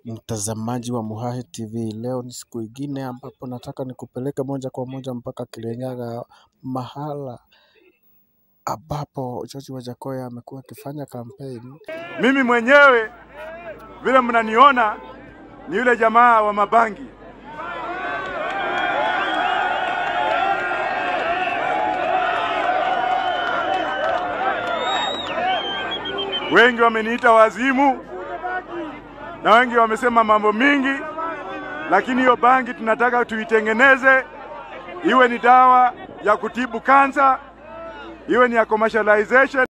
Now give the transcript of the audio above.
Mtazamaji wa Muhahe TV, leo ni siku ingine ambapo nataka nikupeleke moja kwa moja mpaka Kirinyaga, mahala ambapo George Wajakoya amekuwa akifanya kampeni. Mimi mwenyewe vile mnaniona ni yule jamaa wa mabangi. Wengi wameniita wazimu na wengi wamesema mambo mingi, lakini hiyo bangi tunataka tuitengeneze iwe ni dawa ya kutibu kansa, iwe ni ya commercialization.